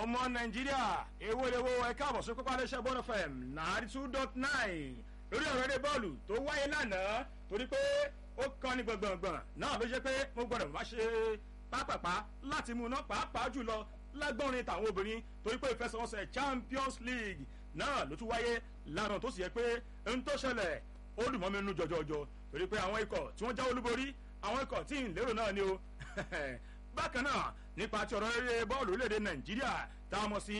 ọmọ nàìjíríà èwo lèwo ẹ káàbọ̀ sí pápá iléeṣẹ́ bọ́ọ̀lù fm ninety two dot nine lórí ọ̀rọ̀ eré bọ́ọ̀lù tó wáyé lánàá torí pé ó kàn ní gbọ̀ngbọ̀ngbọ̀n náà ló ṣe pé mo gbọ́dọ̀ má ṣe pápápá láti mú iná pàápàá jùlọ lágbọ́nrin tàwọn obìnrin torí pé ìfẹsẹ̀wọnsẹ̀ champions league náà ló tún wáyé lánàá tó sì yẹ pé ohun tó ṣẹlẹ̀ ó dùn mọ́ mi nínú jọjọjọ torí pé àwọn ikọ̀ tí wọ́n já olúborí àwọn ikọ̀ tí ń lérò náà ni o bákan náà nípa ti ọ̀rọ̀ eré bọ́ọ̀lù orílẹ̀-èdè nàìjíríà tá a mọ̀ sí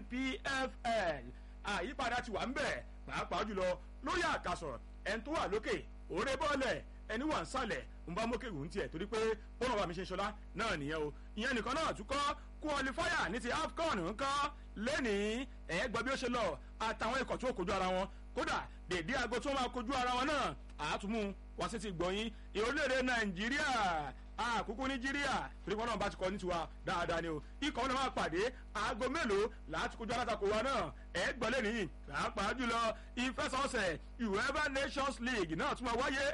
npfl àyípadà ti wà ń bẹ̀ pàápàá jùlọ lórí àkàsọ̀ ẹni tó wà lókè òré bọ́ọ̀lẹ̀ ẹni wà ń sàlẹ̀ ń bá mókè wù ń tiẹ̀ torí pé bọ́ọ̀lù wa mi ṣe ṣọlá náà nìyẹn o ìyẹn nìkan náà tún kọ́ kúọlifáyà ní ti afcon ńkọ́ lẹ́nìí ẹ̀ gbọ́ bí ó ṣe lọ àtàwọn ikọ̀ tó kojú ara wọn kódà dèdé aago tó máa kojú ara wọn náà àátúmú wá sí ti gbọ̀nyìn ìrọ̀lẹ́rẹ̀ nàìjíríà àkókò nàìjíríà torí wọn náà bá ti kọ ní tiwa dáadáa ni o ikọ̀ wọn náà máa pàdé aago mélòó láti kojú alátakò wa náà ẹ̀ gbọ́lé nìyí pàápàá jùlọ ìfẹsọ̀ọ̀sẹ̀ uefa nations league náà tún máa wáyé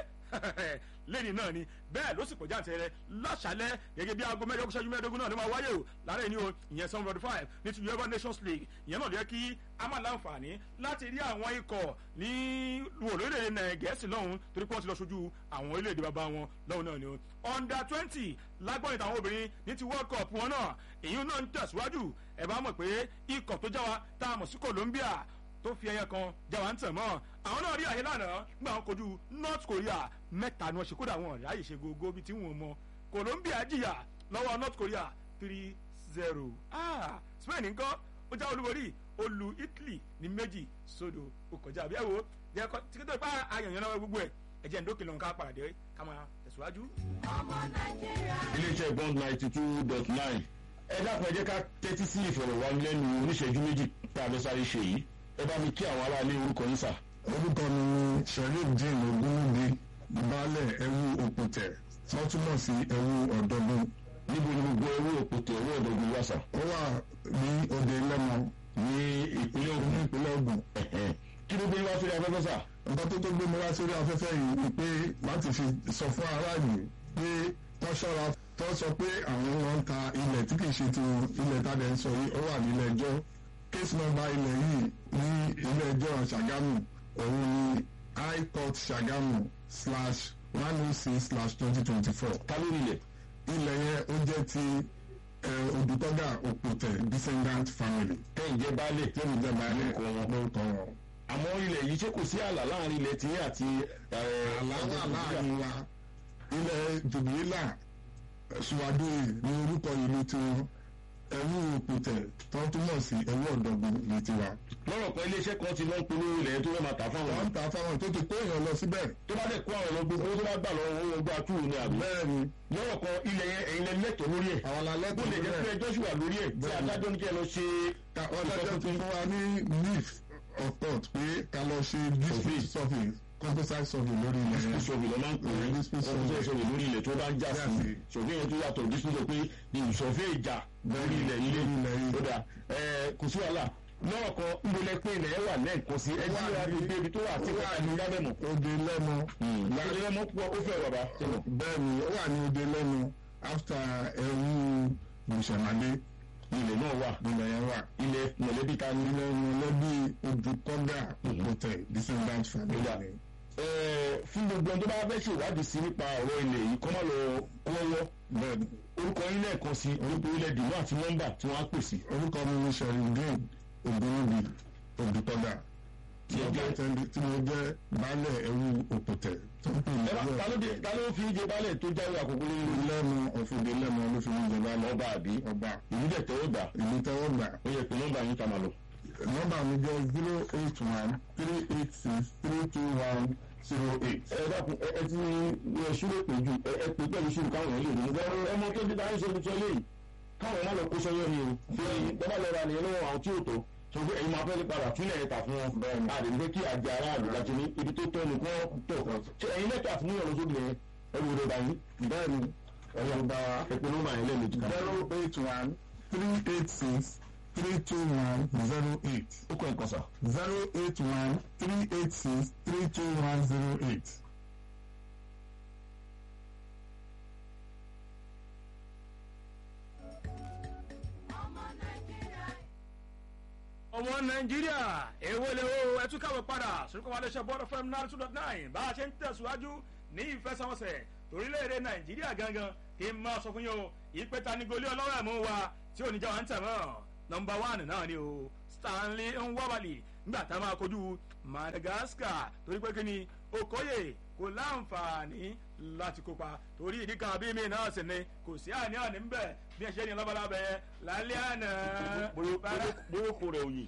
lẹ́ni náà ni bẹ́ẹ̀ ló sì pọ̀ jáǹtẹ̀rẹ̀ lọ́sàlẹ̀ gẹ́gẹ́ bí aago mẹ́jọ ṣẹ́jú mẹ́ẹ̀ẹ́dógún náà ló máa wáyé o lára ẹni o ìyẹn seven forty five ní ti uefa nations league ìyẹn náà lè kí a máa láǹfààní láti rí àwọn ikọ̀ ní wòlóòrè gẹ̀ẹ́sì lọ́hùn torí pé wọ́n ti lọ sojú àwọn orílẹ̀-èdè bàbá wọn lọ́hùn náà ni o under twenty lágbọ́n ìtàwọn obìnrin ní ti world cup wọn náà èyí náà ń tẹ̀síwájú ẹ̀ bá mọ̀ pé ikọ̀ tó já wa tá a mọ̀ sí colombia tó fi ẹyẹ kan jáwa ń tàn mọ́ àwọn náà rí àyè lánàá nígbà wọn kojú north korea mẹ́ta ni wọ́n ṣe kódà wọn ráyè ṣe gogo bíi tí wọ́n mọ colombia jìyà lọ́wọ́ north korea three zero ah spain nǹkan ó já olúborí ó lu italy ní méjì sódò ó kọjá àbí ẹ wo jẹ kọ tí kí tó bá ayànyàn náà gbogbo ẹ ẹ jẹ́ ndókè lọ́nkà pàdé ká máa tẹ̀síwájú. ọmọ nàìjíríà. iléeṣẹ́ bond ninety two dot nine ẹ dákun ẹ jẹ́ ká tẹ́tí sí ìfọ̀rọ̀wánilẹ́nu oníṣẹ́jú méjì tá a fẹ́ sáré ṣe yìí ẹ bá mi kí àwọn aráalé orúkọ yín sà. orúkọ mi ni sheriff jane ogunwubi baálẹ̀ ẹrú òpòtẹ̀ wọ́n túmọ̀ sí ẹrú ọ̀dọ́gun. níbo ni gbogbo ẹrú òpòtẹ̀ ẹrú ọ̀dọ́gun wà sà. ó wà ní òde lẹ́mọ ní ìpínlẹ̀ ní ogun ìpínlẹ̀ ogun. kí ló gbé wá sórí afẹ́fẹ́ sà. nǹkan tó tó gbé mi wá sórí afẹ́fẹ́ yìí ni pé láti fi sọ fún aráàlú pé wọ́n ṣọ́ra tó sọ pé àwọn wọn ń ta ilẹ̀ tí kì í ṣe tiwọn ilẹ̀ tàdé ń sọ yìí ó wà nílẹ̀ ẹjọ́ case number ilẹ̀ yìí ní ilé ẹjọ́ ṣàgámù òun ni high court ṣàgámù slash one oh six slash twenty twenty four ta ló nílẹ̀. ilẹ̀ yẹn ó jẹ́ ti odùtọ́gà òpòtẹ̀ descendant family kẹ́hìn jẹ́ baálé lẹ́nu jẹ́ báyìí lórúkọ wọn. lórúkọ wọn. àmọ́ ilẹ̀ yìí ṣé kò sí ààlà láàrin ilẹ̀ tí àti. àlàáfà láàrin wa ilẹ̀ jùbìlà ṣùwádìí ní orúkọ ìlú tiwọn ẹrú òpòtẹ̀ tó túmọ̀ sí ẹrú ọ̀dọ́gun ní tiwa. lọ́rọ̀ kan iléeṣẹ́ kan ti lọ ń polówó ilẹ̀ tó fẹ́ máa tà fáwọn. wọ́n ń ta fáwọn tó ti kó èèyàn lọ síbẹ̀. tó bá dẹ̀ kó àwọn ọlọ́gbọ́n owó tó bá gbà lọ́wọ́ owó gbà tú ní àbí. bẹ́ẹ̀ ni lọ́rọ̀ kan ilẹ̀ yẹn ẹ̀yin lẹ lẹ́tọ̀ọ́ lórí ẹ̀. àwọn alálẹ́ bó lè jẹ́ pé ẹjọ́ sì wà lórí ẹ̀ tí Bẹ́ẹ̀ni. adájọ́ ní kí ẹ lọ ṣe. wọ́n dájọ́ ti fún wa ní leaf of thought pé ká lọ ṣe dispute survey composite survey lórí ilẹ̀ yẹn. dispute lọ máa ń pè é Dispute ọkùnrin tó survey. ṣọlẹ̀ lórí ilẹ̀ tó bá ń já Já sí sí. ṣòfin yẹn tó yàtọ̀ dispute pé ní ìṣọ̀fẹ́ ìjà lórí ilẹ̀ ilé Lórí ilẹ̀ yìí. ó dà ẹ kò sí wàhálà lọ́rọ̀ kan ń bolẹ̀ pé ilẹ̀ yẹn wà lẹ́ẹ̀kan sí ẹ Ó wà jí wá ní- gbogbo ibi tó wà tí ó wà kọ́ta ní ní- lábẹ́mọ̀. Ode lẹ́nu. láti lẹ́mọ̀ pọ̀ ó fẹ́ bàbá. bẹ́ẹ̀ ni ó wà ní ode lẹ́nu after ẹrú mùsàmálé ilẹ̀ náà wà ilẹ̀ yẹn wà. ilẹ̀ mọ̀lẹ́bí ta ní. ilẹ̀ mọ̀lẹ́bí odùkọ́gà òpòtẹ̀ descendant family Ó dà. ni. Ẹ, fún gbogbo ẹni tó bá fẹ́ ṣèwádìí sí nípa ọ̀rọ̀ ilẹ̀ yìí kọ́ máa lọ kọ́wọ́ bẹ́ẹ̀ ni orúkọ yín lẹ́ẹ̀kan sí orúkọ ilẹ̀ dìmọ́ àti nọ́mbà tí wọ́n á pè sí. orúkọ mi ni sherindin ogunwubi odùkọ́gà tí mo jẹ́ tẹ́lẹ̀- tí mo jẹ́ baálẹ̀ ẹrú òpòtẹ̀ tó ń pè ní ẹ bá ta ló dé ta ló fi jẹ baálẹ̀ tó jáwé àkókò lórí lẹ́nu ọ̀fọ̀dé lẹ́nu ló fi ń jọba lọ ọba àbí ọba ìlú dẹ̀ tẹ́wọ́ gbà ìlú tẹ́wọ́ gbà ó yẹ pé nọ́mbà yín ká máa lọ. nọ́mbà mi jẹ́ zero eight one three eight six three two one zero eight. ẹ dákun ẹ ẹ ti ẹ ṣúrò pé ju ẹ ẹ pé pẹ̀lú ṣùgbọ́n káwọn èèyàn lè ní. ẹ ọmọ tó ti dáhùn sóbi sọ léyìí káwọn má lọ kó sọyọ ni o. ṣé bàbá lọ ra nìyẹn lọ́wọ́ àwọn tí ò tó sọ pé ẹ̀yin máa fẹ́ lè padà túnlẹ̀ ẹ̀ta fún wọn. bẹ́ẹ̀ni a lè ní kí àjẹ aráàlú láti ní ibi tó tọ́ ni kí wọ́n tọ̀. ṣé ẹ̀yin lẹ́tọ̀ àfúnyàn lọ sóbi yẹn ẹ wò lè báyìí. bẹ́ẹ̀ni ẹ̀yọ́ bá ẹ̀pẹ́ nọ́mbà yẹn lẹ́ẹ̀mejì kan. zero eight one three eight six three two one zero eight ó kọ́ ẹ̀kọ́ sà. zero eight one three eight six three two one zero eight. ọmọ nàìjíríà. ọmọ nàìjíríà èwo lè wo ẹtú káwé padà sórúkọ wa léṣe bọ́ọ̀dọ̀ fm nine two dot nine bá a ṣe ń tẹ̀síwájú ní ìfẹsẹ̀wọnsẹ̀ torílẹ̀-èdè nàìjíríà gangan kí n máa sọ fún yín o ìpè tani goli ọlọ́wọ́ ẹ̀mú wa tí ò ní já wa ń tẹ̀ mọ́ nọmba one náà ni o stanley nwabali nígbà tá a máa kojú madagascar torí pé kí ni okoye kò láǹfààní láti kópa torí ìdí kan bí mi náà sì ni kò sí àní-àní ń bẹ̀ bí ẹ ṣe ní lọ́balọ́bẹ̀ yẹn lálẹ́ àná. bóyókò rẹ̀ òyìn.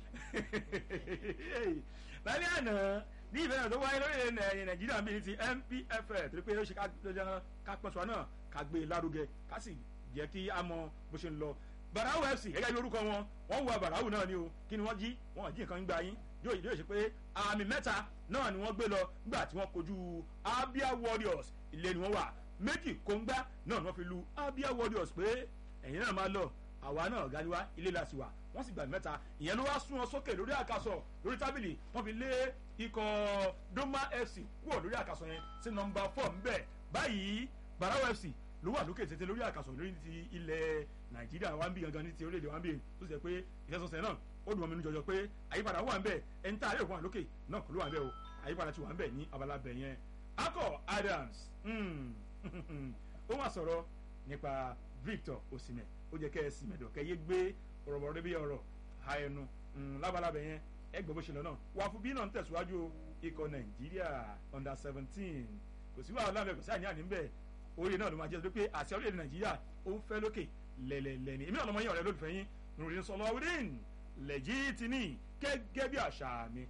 lálẹ́ àná ní ìfẹ́ tó wáyé lórí nàìjíríà bíi ti npfl torí pé ó ṣe ká pọ̀ṣọ́ náà ká gbé e lárugẹ ká sì jẹ́ kí a mọ bó ṣe ń lọ barawu fc gẹ́gẹ́ bí orúkọ wọn wọ́n wọ barawu náà ni o kí ni wọ́n jí wọ́n jí nǹkan gbà yín yóò yóò ṣe pé àmì mẹ́ta náà ni wọ́n gbé lọ nígbà tí wọ́n kojú abia warriors ilé ni wọ́n wà méjì kóńgbá náà ni wọ́n fi lu abia warriors pé ẹ̀yin náà máa lọ àwa náà ọ̀gá ni wá ilé la sì wà wọ́n sì gbà mẹ́ta ìyẹn ló wá sún wọn sókè lórí àkàsọ̀ lórí tábìlì wọ́n fi lé ikọ̀ doma fc kúrò lórí àkàsọ̀ yẹn sí nọmba four ńbẹ báyìí barawu fc ló wà lókè tètè lórí àkàsọ̀ lórí ti ilẹ̀ nàìjíríà wa ń bí gangan ní ti orílẹ̀-èdè wa ń bí tó sì jẹ́ pé ìfẹsọ̀sẹ̀ náà ó dùn ọmọ inú jọjọ pé àyípadà wà ń bẹ̀ ẹni tá a lè wà lókè náà kò ló wà ń bẹ̀ o àyípadà ti wà ń bẹ̀ ní abala bẹ̀ yẹn akọ adams ó wà sọ̀rọ̀ nípa victor osimhen ó jẹ́ kẹ́ ẹ sì mẹ́dọ̀ kẹ́ yé gbé ọ̀rọ̀bọ̀rọ̀ bí ọ̀rọ̀ ha ẹnu lábala bẹ̀ yẹn ẹ gbọ́ bó ṣe lọ náà wà fún bí náà ń tẹ̀síwájú ikọ̀ nàìjíríà under seventeen kò sí wàhálà bẹ̀ kò sí àníàní ń bẹ̀ orí náà ló máa jẹ́ pé àti orílẹ̀-èdè nàìjíríà ó ń fẹ́ lókè lẹ́lẹ́lẹ́ni èmi náà lọ́mọ yín ọ̀rẹ́ lólùfẹ́ yín nùrìn sọlọ́wọ́dín lẹ́jìtìní gẹ́gẹ́ bí àṣà mi.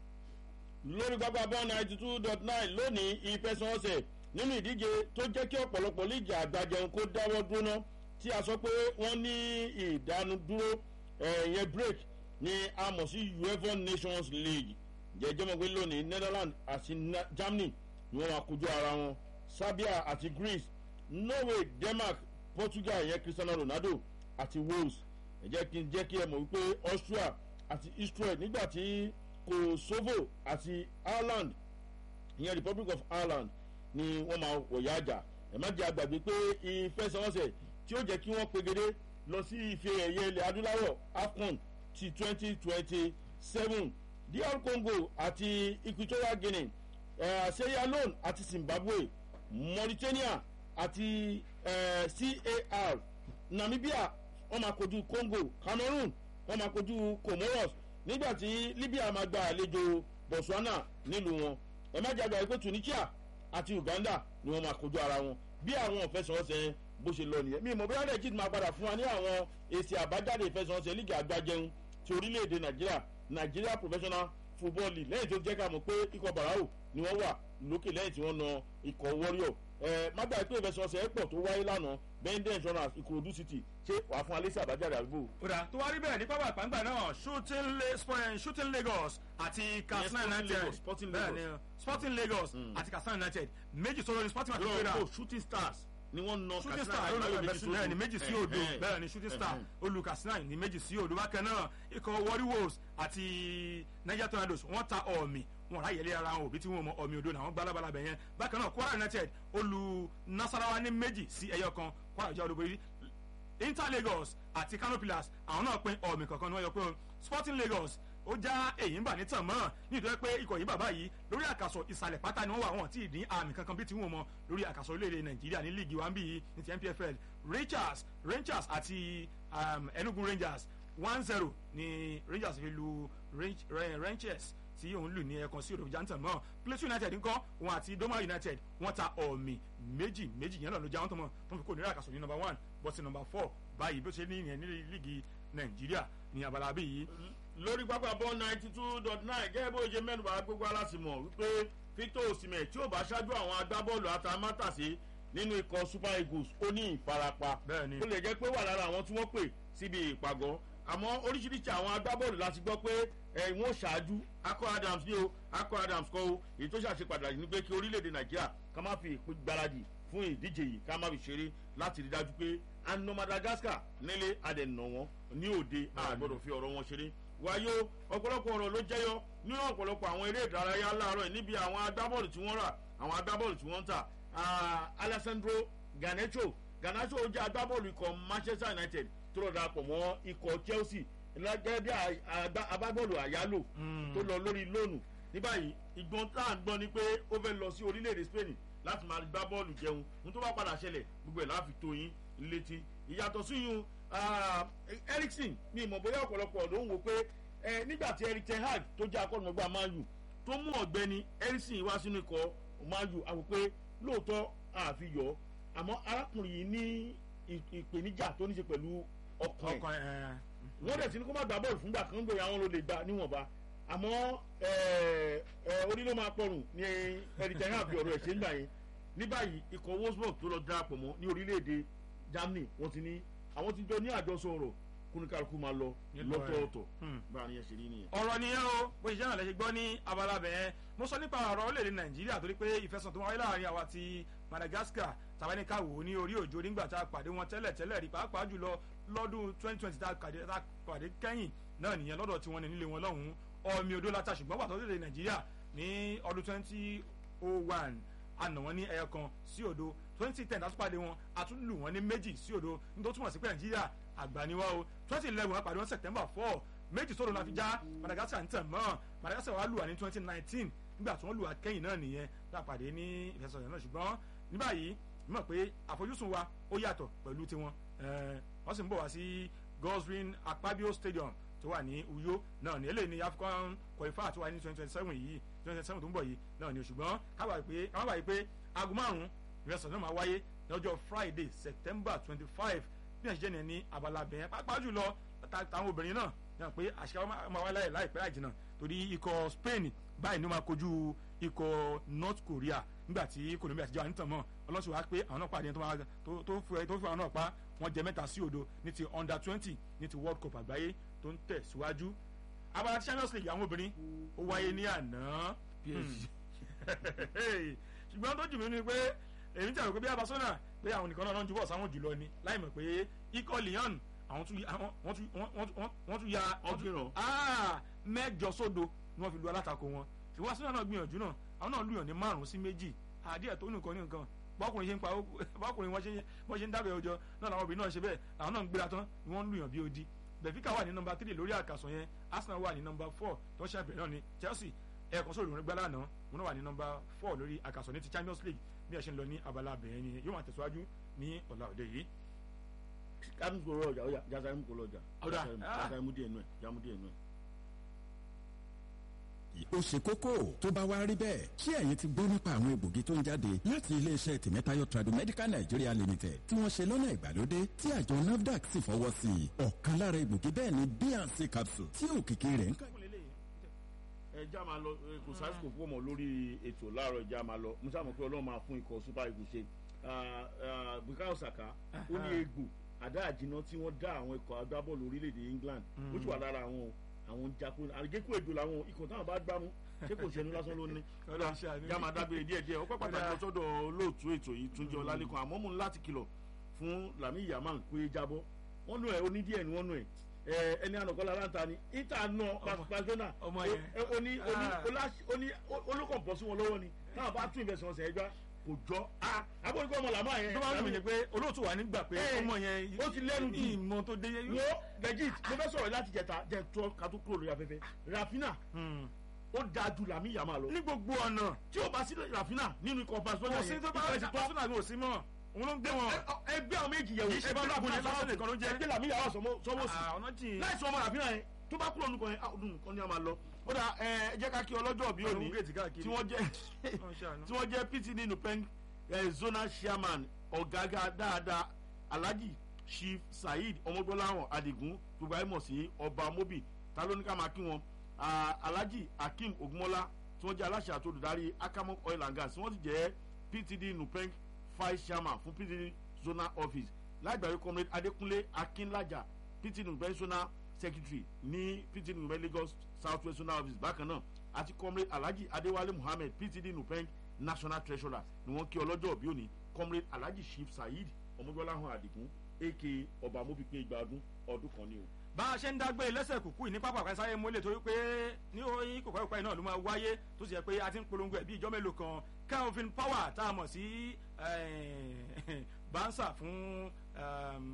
lórí pápá bọ́ ninety two dot nine lónìí ìfẹsẹ̀wọnsẹ̀ nínú ìdíje tó jẹ́ kí ọ̀pọ̀lọpọ̀ líìgì àgbàjẹun kó dáwọ́ dúró ná tí a sọ pé wọ́n ní ìdánudúró ẹ̀yẹn break ní a mọ̀ sí uefa nations league jẹ́jẹ́ mọ̀ pé lónìí netherlands àti germany ni wọ́n máa kojú ara wọn serbia àti greece norway denmark portugal ìyẹn cristiano ronaldo àti wales ẹ jẹ́ kí n jẹ́ kí ẹ mọ̀ wípé austria àti israel nígbà tí kosovo àti ireland ìyẹn republic of ireland ni wọ́n máa wọ̀yá àjà ẹ má jẹ́ àgbàgbé pé ìfẹsẹ̀wọnsẹ̀ tí ó jẹ́ kí wọ́n pegede lọ sí ife ẹ̀yẹ ilẹ̀ adúláwọ̀ afcon ti twenty twenty seven dr congo àti equatorial guinea uh, sierra leone àti zimbabwe mauritania àti uh, car namibia wọn máa kojú congo cameroon wọn máa kojú comoros nígbà tí libya máa gba àlejò botswana nílùú wọn ẹ má jẹ́ àgbà pé tunisia àti uganda ni wọn máa kojú ara wọn bí àwọn ìfẹsẹ̀wọnsẹ̀ bó ṣe lọ nìyẹn mi ìmọ̀ bóyá legit máa padà fún wa ní àwọn èsì àbájáde ìfẹsẹ̀wọnsẹ̀ lígì àgbájẹun ti orílẹ̀-èdè nàìjíríà nigeria professional football league lẹ́yìn tó jẹ́ ká mọ̀ pé ikọ̀ barao ni wọ́n wà lókè lẹ́yìn tí wọ́n na ikọ̀ warrior ẹ má gbà pé ìfẹsẹ̀wọnsẹ̀ pọ̀ tó wáyé lánàá bẹ́ndẹ̀ insurance ìkòròdú city ṣé wàá fún alẹ́sẹ̀ àbájáde àdúgbò. kódà tó wá rí bẹ́ẹ̀ ní pápá àpáǹgbà náà shooting, Le Sp- shooting lagos àti katsina Sporting united Lagos, Sporting bẹ́ẹ̀ Lagos. ni sporting lagos àti katsina united méjì sọ̀rọ̀ ní sporting àti yóò gbéra kó shooting stars ni wọ́n na shooting Katsina star ló United lọ bẹ̀rẹ̀ sí bẹ́ẹ̀ ni méjì sí odò Eh, eh. bẹ́ẹ̀ ni shooting star Eh, olú katsina ní méjì sí odò bákan náà ikọ̀ warri wolves àti niger tornadoes wọ́n ta ọ̀mì wọn ráyè lé ara wọn òbí tí wọn mọ ọ̀mì odò náà wọ́n gbá lábala bẹ̀ yẹn bákan náà kwara united olú nasarawa ní méjì sí ẹyọ kan kwara jẹ́ olúborí inter lagos àti kano pillars àwọn náà pín ọ̀mì kankan ni wọ́n yọ pé sporting lagos ó já èyí ń bà ní tàn mọ́ nítorí pé ikọ̀ yìí bàbá yìí lórí àkàsọ̀ ìsàlẹ̀ pátá ni wọ́n wà wọ́n tí ì ní àmì kankan bí tí wọ́n mọ lórí àkàsọ̀ orílẹ̀-èdè nàìjíríà ní líìgì wa ń bí yìí ní ti npfl rangers rangers àti um, enugu rangers one zero ni rangers fi lu Range- Ra- rangers tí òun lù ní ẹ̀kan sí òdòdó jantan mọ́ plateau united ńkọ́ òun àti doma united wọ́n ta ọ̀mì méjì méjì yẹn náà ló já wọn tó mọ̀ tó fi kó nírà àkàsọ̀ ní number one bọ́sì number four báyìí bó ṣe ní ìyẹn ní líìgì nàìjíríà ní abala bí yìí lórí pápá bọ́ ninety two dot nine gẹ́gẹ́ bó ṣe mẹ́nuba gbogbo alásìmọ̀ wípé victor osimhen tí ò bá ṣáájú àwọn agbábọ́ọ̀lù atamátàsí nínú ikọ̀ super eagles ó ní ìfarapa Bẹ́ẹ̀ni. ó lè jẹ́ pé wà lára àwọn tí wọ́n pè síbi ìpàgọ́ àmọ́ oríṣiríṣi àwọn agbábọ́ọ̀lù láti gbọ́ pé ẹ̀ wọ́n ṣáájú akọ adams ní o akọ adams kọ́ o èyí tó ṣàṣe pàtàkì ni pé kí orílẹ̀-èdè nàìjíríà ká má fi ìpín gbáradì fún ìdíje yìí ká má fi ṣeré láti rí dájú pé àna madagascar nílé adẹ̀nà wọn ní òde àgbọ̀dọ̀ fi ọ̀rọ̀ wọn ṣeré wáyé o ọ̀pọ̀lọpọ̀ ọ̀rọ̀ ló jẹyọ nínú ọ̀pọ̀lọpọ̀ àwọn eré ìdárayá láàárọ̀ yìí níbi àwọn agbábọ́ọ̀lù tí wọ́n rà àwọn agbábọ́ọ̀lù tí wọ́n ń tà Ah, alessandro ganacho ganacho jẹ́ agbábọ́ọ̀lù ikọ̀ manchester united tó lọ darapọ̀ mọ́ ikọ̀ chelsea gẹ́gẹ́ bí abábọ́ọ̀lù àyálò tó lọ lórí lónù ní báyìí ìgbọ́n tá à ń gbọ́ ni pé ó fẹ́ lọ sí orílẹ̀-èdè spain láti máa gbá bọ́ọ̀lù jẹun ní tó bá padà ṣẹlẹ̀ gbogbo ẹ̀ láàfin tó yín létí ìyàtọ̀ síyún ericsson ní ìmọ̀ bóyá ọ̀pọ̀lọpọ̀ ló ń wo pé nígbà tí eric ten hag tó jẹ́ akọ́nùmọ́gbà man u tó mú ọ̀gbẹ́ni ericsson wá sínú ikọ̀ man u àwò pé lóòótọ́ àfihàn àmọ́ arákùnrin yìí ní ìpèníjà tó ní ṣe pẹ̀lú ọkàn ẹ̀ wọ́n dẹ̀ sí ní kó má gbá bọ́ọ̀lù fúngbà kan gbé àwọn ló lè gbà níwọ̀nba àmọ́ orí ló máa pọ̀rùn ní eric ten hag fi ọ̀rọ̀ ẹ̀ ṣe ń gbà yẹn ní báyìí ikọ̀ wolfsburg tó lọ darapọ̀ mọ́ ní orílẹ̀-èdè germany wọ́n ti ní àwọn ti jọ ní àjọsọ ọ̀rọ̀ kúnikàlùkù máa lọ lọ́tọ̀ọ̀tọ̀ báyìí yẹn ṣe rí nìyẹn. ọ̀rọ̀ nìyẹn o bó ṣe jẹ́ràn lẹ́sẹ̀ gbọ́ ní abala bẹ̀yẹn mo sọ nípa ọ̀rọ̀ orílẹ̀-èdè nàìjíríà torí pé ìfẹsàn tó wáyé láàrin àwa ti madagascar tàbáníkà wò ní orí òjò nígbà tá a pàdé wọn tẹ́lẹ̀ tẹ́lẹ̀ rí pàápàá jùlọ lọ́dún twenty twenty tá a pàdé kẹ́yìn náà nìyẹn lọ́dọ̀ tí wọ́n ní nílé wọn lọ́hùn-ún ọmọ odó látà ṣùgbọ́n pàtó orílẹ̀-èdè nàìjíríà ní ọdún twenty oh one àná wọn ní ẹyọ kan sí òdo twenty ten àtúpàdé wọn àtúndù wọn ní méjì sí òdo nítorí túmọ̀ sí pé nàìjíríà àgbàniwá o twenty eleven àpàdé wọn september four méjì sódò la fi já madagascar ń tẹ̀ mọ́ madagascar wà lù wá ní twenty nineteen nígbà tí wọ́n lù wá kẹ́yìn náà nìyẹn lápàdé ní ìfẹsọ̀yẹ̀ náà ṣùgbọ́n ní báyìí mọ̀ pé àfojúsùn wa ó yàtọ̀ pẹ̀lú tiwọn wọ́n sì ń bọ̀ wá sí gosrin akpabio stadium tó wà ní uyo náà ní eléyìí ní african qualifier tó wà ní twenty twenty seven yìí twenty twenty seven tó ń bọ̀ yìí náà ní ṣùgbọ́n kábàá pé kábàá báyìí pé aago márùn-ún ìrẹsọ̀ náà máa wáyé lọ́jọ́ friday september twenty five bí ẹ̀ ṣe jẹ́ ní ní abala bẹ̀yẹn pàápàá jùlọ táwọn obìnrin náà yàn pé àṣìká máa wá láyè láìpẹ́ àjìnà torí ikọ̀ spain báyìí ni ó máa kojú ikọ̀ north korea nígbà tí colombia ti jẹ́ àníntàn mọ́ ọlọ́sùn wa pé àwọn náà pàdé tó fi àwọn náà pa wọ́n jẹ mẹ́ta sí òdo ní ti under twenty ní ti world cup àgbáyé tó ń tẹ̀síwájú abala champions league àwọn obìnrin ó wáyé ní àná ṣùgbọ́n tó jù mí ni pé èmi tẹ̀wé pé bí abasona pé àwọn nìkan náà ń jubọ̀ sáwọn jùlọ ni láì mọ̀ pé ikọ̀ leon àwọn tún wọ́n tún ya mẹ́jọ sódo ni wọ́n fi lu alátakò wọn ṣùgbọ́n asúnà náà gbìyànjú náà àwọn náà lùyàn ní márùn sí méjì àdíẹ̀ tó nìkan ní nǹkan bọ́kùnrin ṣe ń pa bọ́kùnrin wọ́n ṣe ń dábẹ́ ọjọ́ náà làwọn obìnrin náà ṣe bẹ́ẹ̀ àwọn náà ń gbéra tán ni wọ́n ń lùyàn bí odi benfica wà ní nọmba three lórí àkàsọ̀ yẹn arsenal wà ní nọmba four tó ṣe àbẹ̀rẹ̀ náà ni chelsea ẹ̀ẹ̀kan sóòrùn gbá lánàá wọn náà wà ní nọmba four lórí àkàsọ̀ ní ti champions league bí ẹ ṣe ń lọ ní abala abẹ̀yẹn ni yóò máa tẹ̀síwájú ní ọ̀la òde yìí. kánú kò lọ ọjà ọjà jásáré kò lọ ọjà jásáré mú díẹ̀ nù ẹ̀ jámú díẹ̀ nù ẹ̀ ó ṣe kókó tó bá wá rí bẹ́ẹ̀ ṣé ẹ̀yin ti gbọ́ nípa àwọn egbògi tó ń jáde láti iléeṣẹ́ tìmẹ́tayọ tradomedical nigeria limited tí wọ́n ṣe lọ́nà ìgbàlódé tí àjọ nafdac sì fọwọ́ sí i ọ̀kan lára egbògi bẹ́ẹ̀ ni bnc capsule tí òkìkí rẹ̀ ń kà. ẹ já máa lọ kò sásìkò fún ọmọ lórí ètò láàárọ̀ ìjà máa lọ musa mọ̀ pé ọlọ́run máa fún ikọ̀ super eagles ṣe bukayo saka ó ní egbò àdá àjìnà tí wọ́n dá àwọn ikọ̀ agbábọ́ọ̀lù orílẹ̀-èdè england ó sì wà lára àwọn àwọn jakun àgékù èdò làwọn ikọ̀ táwọn bá gbámú ṣé kò ṣẹnu lásán ló ní. já máa dágbére díẹ̀ díẹ̀ ó pẹ́ pàtàkì lọ sọ́dọ̀ olóòtú ètò yìí túnjẹ ọlálẹ́kan àmọ́ mú láti kìlọ̀ fún lami yaman pé jábọ́ wọ́n nù ẹ̀ oní díẹ̀ ni wọ́n nù ẹ̀ ẹni ànàkọ́lá láǹtà ni ìta nà pàṣẹpàṣẹnà oní oní olùkọ̀ǹpọ̀ sí wọn lọ́wọ́ ni táwọn bá tún ìfẹsẹ̀ wọn sẹ̀ ẹgbá kò jọ a abọ́nikọ́ ọmọ làmọ́ yẹn. tó bá ń rìn pé olóòtú wa nígbà pé ọmọ yẹn ó ti lẹ́nu jù ìmọ̀ tó dé. wo legit mo fẹ́ sọ̀rọ̀ láti jẹta jẹ tó ká tó kúrò lórí afẹ́fẹ́ rafina ó da ju làmì yàmà lọ. ní gbogbo ọ̀nà. tí o bá sí rafina nínú ikọ̀ barcelona yẹn kò sí tó bá barcelona ní òsín mọ́ òun ló ń gbé wọn. ẹgbẹ́ àwọn méjì yẹ̀wò ẹgbẹ́ àwọn méjì yẹ̀wò ẹgbẹ́ làmì yàrá sọwọ́ sí láì sọ ọmọ rafina yẹn tó bá kúrò nùkọ yẹn ọdún nìkan ni a máa lọ ó dà ẹ jẹ́ ká kí ọlọ́jọ́ bí òní tí wọ́n jẹ́ tí wọ́n jẹ́ pt nínú pẹ́ńk zonal chairman ọ̀gágá dáadáa alhaji chief saheed ọmọgbọ́láhàn adigun gbogbo ayé mọ̀ sí ọba mobi ta ló ní ká máa kí wọn alhaji akeem ogunmọ́lá tí wọ́n jẹ́ aláṣẹ àti olùdarí akamok oil and gas tí wọ́n sì jẹ́ ptd nupeng vice chairman fún ptd zonal office láìgbàgbé comrade adékúnlé akínlájà ptd nupeng zonal secretary ní ptd nupeng lagos south west zonal office bákan náà àti comrade alhaji adéwálé muhammed ptd nupeng national treasurer ni wọn kí ọlọ́jọ́ òbí òní comrade alhaji chief saheed ọmọgbọ́láhàn àdìgún aka ọba mobipin igba ọdún ọdún kan ni o. bá a ṣe ń dágbé lẹ́sẹ̀ kùkú ní pápá àpẹẹsẹ ayé mọ́lẹ̀ torí pé ní oyin kòkó ìpá iná ló máa wáyé tó sì yẹ pé a ti ń polongo ẹ̀ bí ìjọ mélòó kan calvin power tá a mọ̀ sí bansa fún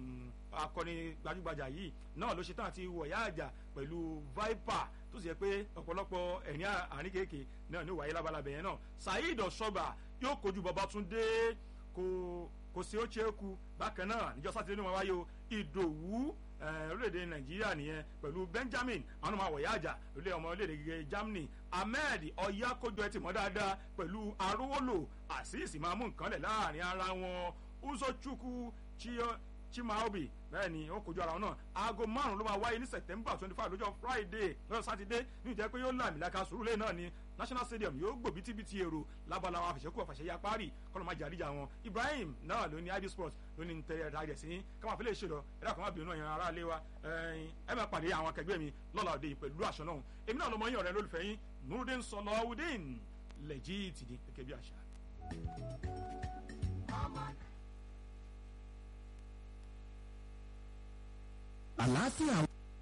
akọni gbajúgbajà yìí náà ló ṣe tán àti wọ̀yá àjà pẹ̀lú viper tó sì yẹ pé ọ̀pọ̀lọpọ̀ ẹ̀rín àárín kéèké náà ní wàyé labalábẹ̀ yẹn náà saheed ọ̀ṣọ́gbà yóò kojú babatunde kò kò sí ó ṣe é ku bákan náà níjọ́ sátidé ní wọn wáyé o ìdòwú orílẹ̀-èdè nàìjíríà nìyẹn pẹ̀lú benjamin àwọn ọmọ àwọ̀yá àjà lórí ọmọ orílẹ̀-èdè gẹ́gẹ́ germany ahmed ọ̀yákójọ ẹ̀ tì mọ́ dáadáa pẹ̀lú arówólò àṣìṣì máa mú nǹkan lẹ̀ láàrin ara wọn uzochukwu chimaobi bẹ́ẹ̀ ni ó kojú ara wọn náà aago márùn ló máa wáyé ní september twenty five lọ́jọ́ friday lọ́jọ́ sátidé ní ìjẹ́ pé yóò láàmì láka sùúrùlé náà ní national stadium yóò gbò bítíbitì èrò lábala àwọn àfẹsẹ̀kù àfẹsẹ̀yà parí kọ́nà máa jàdíjà wọn ibrahim náà ló ní id sports ló ní tẹ̀lé ẹ̀dá rẹ̀ sí káwọn àfẹlẹ̀ ṣèlọ ẹ̀dá kan má bínú ẹ̀yàn ará ilé wa ẹ̀ máa pàdé àwọn akẹgbẹ́ mi lọ́la òde pẹ̀lú aṣọ náà èmi náà lọmọ yín ọ̀rẹ́ lólùfẹ́ yín nurudin sọlọ́wùdín lẹ́jìtì ní gẹ́gẹ́ bí àṣà. àlàáfíà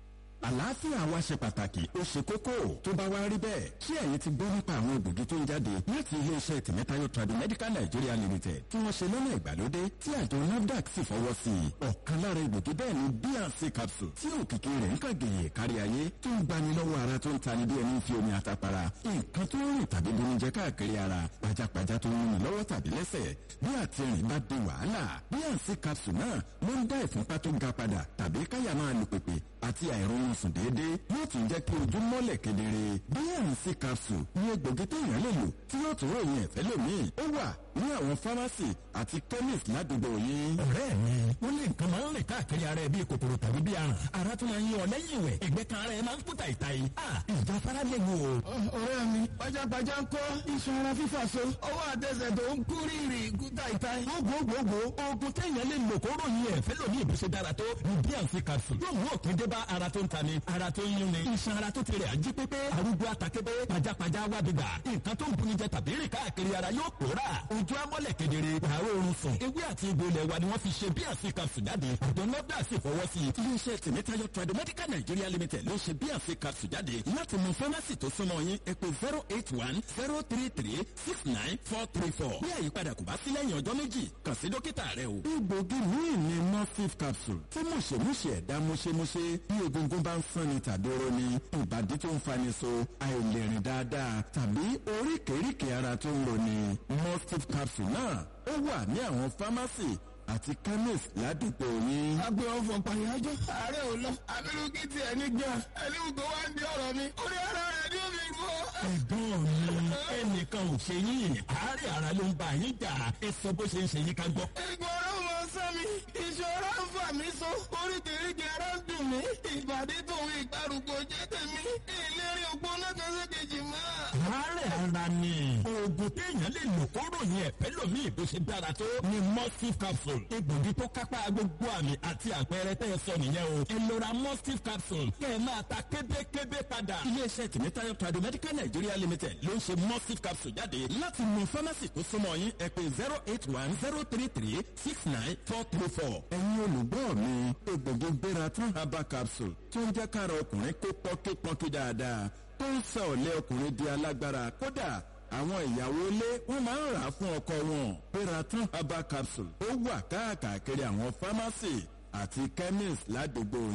àlàáfíà wa ṣe pàtàkì ó ṣe kókó tó bá wá rí bẹ́ẹ̀ ṣé ẹ̀yin ti gbọ́ nípa àwọn egbògi tó ń jáde láti iléeṣẹ́ tìmẹ́tayọ Tradimedical Nigeria Limited tí wọ́n ṣe lọ́nà ìgbàlódé tí àjọ NAFDAC sì fọwọ́ sí i ọ̀kan lára egbògi bẹ́ẹ̀ ni bnc capsule tí òkìkí rẹ̀ ń kàgèyè kárí ayé tó ń gbani lọ́wọ́ ara tó ń tani bí ẹni fi omi àtàpàrà nǹkan tó ń rìn tàbí bonijẹ káàkiri ara pajápajá tó ń rìn lọ́wọ́ tàbí lẹ́sẹ̀ bí àtìrìn bá di wàhálà bnc capsule náà ló ń dá ìfúnpá tó ga padà tàbí káyà máa lù pèpè àti àìrọ̀rùn sùn déédéé yóò tún jẹ́ kí ojú mọ́lẹ̀ kedere bnc capsule ní egbògi téèyàn lè lò tí yóò tún ròyìn ẹ̀fẹ́ lómìn ó wà ní àwọn fámásì àti chemist ládùúgbò yín. ọ̀rẹ́ mi wọ́n lé nǹkan máa ń rìn káàkiri ara ẹ̀ bíi kòkòrò tàbí bíi aràn ara tún máa ń yọ lẹ́yìn ìwẹ̀ ẹ̀gbẹ́ kan ara ẹ̀ máa ń kú tàìtàì. ìjà fara lè wò. ọ̀rẹ́ mi pajápajá ń kọ́ iṣan ara fífà so ọwọ́ àtẹsẹ̀ tó ń kú rírì kú tàìtàì. gbogbogbò oògùn téèyàn lè lò kó ròyìn ẹ̀fẹ́ lómi ìbùsẹ̀ dára tó ní bnc capsule yóò mú òkè dé bá ara tó ń tani ara tó ń yún ni iṣan ara tó ti rẹ̀ ají pépé arúgbó àtàkébé pajápajá wá bíbà nǹkan tó ń buni jẹ tàbí rìn káàkiri ara yóò pòórà ojú amọ́lẹ̀ kedere wàá oorun sùn ewé àti egbò ilẹ̀ wa ni wọ́n fi ṣe bnc capsule jáde àjọ nọ́dà sì fọwọ́ sí i. iléeṣẹ́ tìmẹ́tayọ Tradimedical Nigeria Limited ló ṣe bnc capsule jáde láti mú fámásì tó súnmọ́ yín ẹ pè zero eight one zero three three six nine four three four bí àyípadà kò bá sí lẹ́yìn ọjọ́ méjì kàn sí dókítà rẹ o. egbògi míì ni morphine capsule tí mùṣemúṣe ẹ̀dá múṣemúṣe bí egungun bá ń sanni tàbí roni ìbàdí tó ń fani so àìlèrìn dáadáa tàbí oríkèéríkèé ara tó ń roni morphine capsule náà ó wà ní àwọn fámásì àti chemist ládùúgbò yín. agbe ọfọ pàyájọ ààrẹ ò lọ abirùkí ti ẹni gbà ẹni gbogbo wa ń di ọ̀rọ̀ mi orí ara rẹ ni ó fi rú ọ. ẹ̀gbọ́n mi ẹnìkan ò ṣe yín àárẹ̀ ara ló ń bá yín jà ẹ sọ bó ṣe ń ṣe yín ká gbọ́. ìgbọràn mọ sẹ́mi ìṣòro ń fà mí so oríkèéríkèé ara ń dùn mí ìbàdí tòun ìgbàrúgbó jẹ́ tèmi ìlérí ògbóná kan sí kejì mọ́. àárẹ̀ ara ni oògùn téèyàn lè lò kó ròyìn ẹ̀fẹ́ lómi ìbò ṣe dára tó ni mustif capsule egbògi tó kápá gbogbo àmì àti àpẹẹrẹ tẹ́ ẹ sọ nìyẹn o ẹ lọ ra mustif capsule kẹ́ ẹ máa ta kébékébé padà. iléeṣẹ́ tìmẹ́tayọ Tradimedical Nigeria Limited ló ń ṣe mustif capsule jáde láti mú fámásì tó súnmọ́ yín ẹ pè zero eight one zero three three six nine four three four. ẹ̀yin olùgbọ́ mi egbògi gbéra tán herbal capsule tó ń jẹ́ kára ọkùnrin kó pọ́nkípọ́nkí dáadáa tó ń sọ ọ̀lẹ́ ọkùnrin di alágbára kódà àwọn ìyàwó ilé wọn máa ń rà á fún ọkọ wọn peratun herbal capsule ó wà káàkiri àwọn fámásì àti chemist ládùúgbò